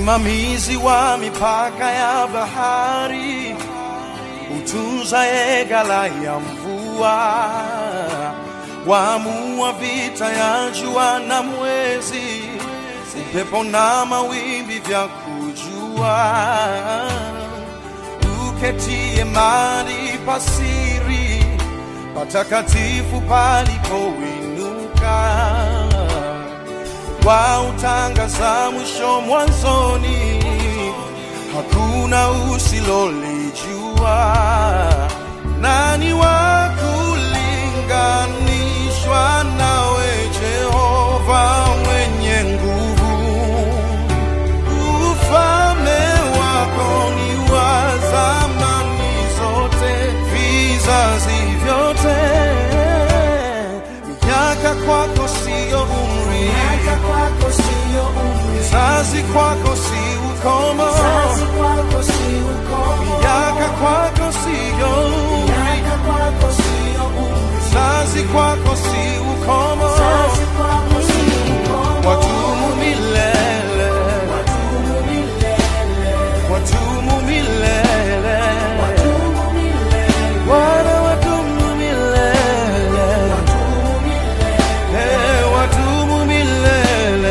msimamizi wa mipaka ya bahari, utunzaye ghala ya mvua, waamua vita ya jua na mwezi, upepo na mawimbi vya kujua, uketie mahali pasiri patakatifu palipoinuka wautangaza mwisho mwanzoni, hakuna usilolijua. Nani wa kulinganishwa nawe, Jehova mwenye nguvu? Ufalme wako ni wa zamani zote, vizazi vyote. Miaka kwako siyo umri, Miaka kwako siyo umri, Vizazi kwako si ukomo, vizazi kwako si ukomo. miaka kwako siyo umri, Miaka kwako siyo umri, vizazi kwako si ukomo, vizazi kwako si ukomo. watumu milele, Wadumu milele, watumu milele, wadumu milele, Bwana watumu milele, wadumu milele, Eh, watumu milele.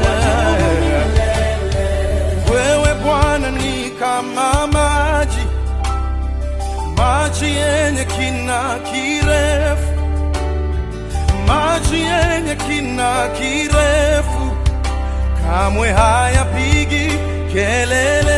Wewe Bwana ni kama maji, maji yenye kina kirefu, maji yenye kina kirefu, kamwe hayapigi kelele.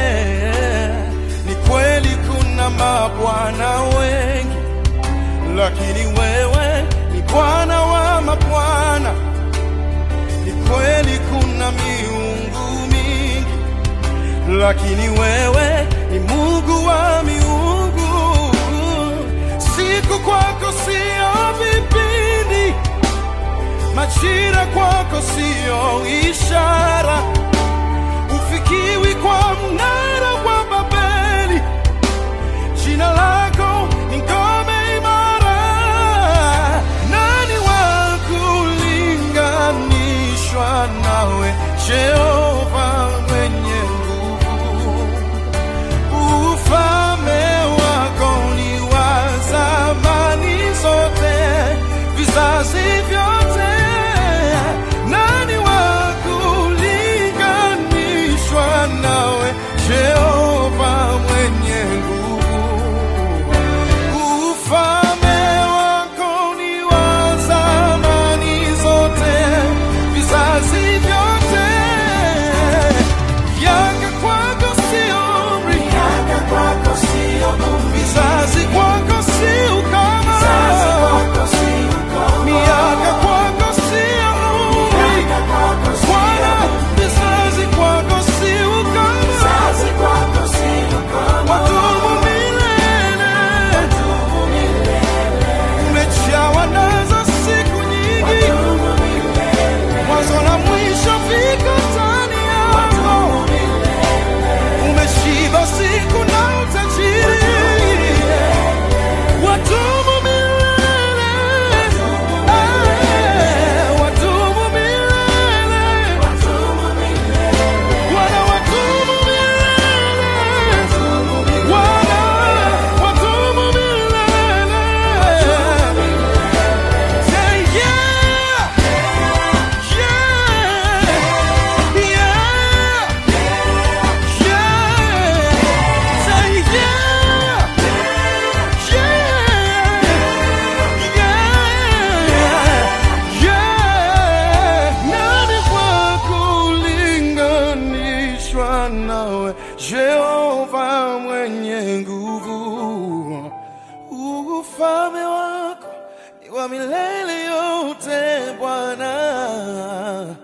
Ni kweli kuna mabwana wengi, lakini wewe ni Bwana wa mabwana. Ni kweli kuna miungu mingi, lakini wewe ni Mungu wa miungu. Siku kwako sio vipindi, majira kwako sio ishara, ufikiwi kwa mnara wa Babeli. Jina lako ni ngome imara. Nani wa kulinganishwa nawe, Jehova mwenye nguvu? Ufalme wako ni wa zamani zote, vizazi vyote. Nani wa kulinganishwa nawe, Jehova mwenye nguvu? Ufalme wako ni wa zamani zote, vizazi vyote. Yaka kwako si umri, miaka kwako siyo umri, vizazi kwako si ukoma. vizazi kwako si ukomo. Miaka kwako si umri, Miaka kwako siyo Bwana, umri, vizazi kwako si ukoma. vizazi kwako si ukomo. Wadumu milele, Wadumu milele, umejawa nazo siku nyingi. wadumu milele, mwanzo na mwisho viko ndani yako. wadumu milele. Umeshiba siku na utajiri, wadumu milele, Eh, wadumu milele, Bwana wadumu milele, Bwana wadumu milele. Say yeah, yeah, yeah. Jehova mwenye nguvu, ufalme wako ni wa milele yote Bwana.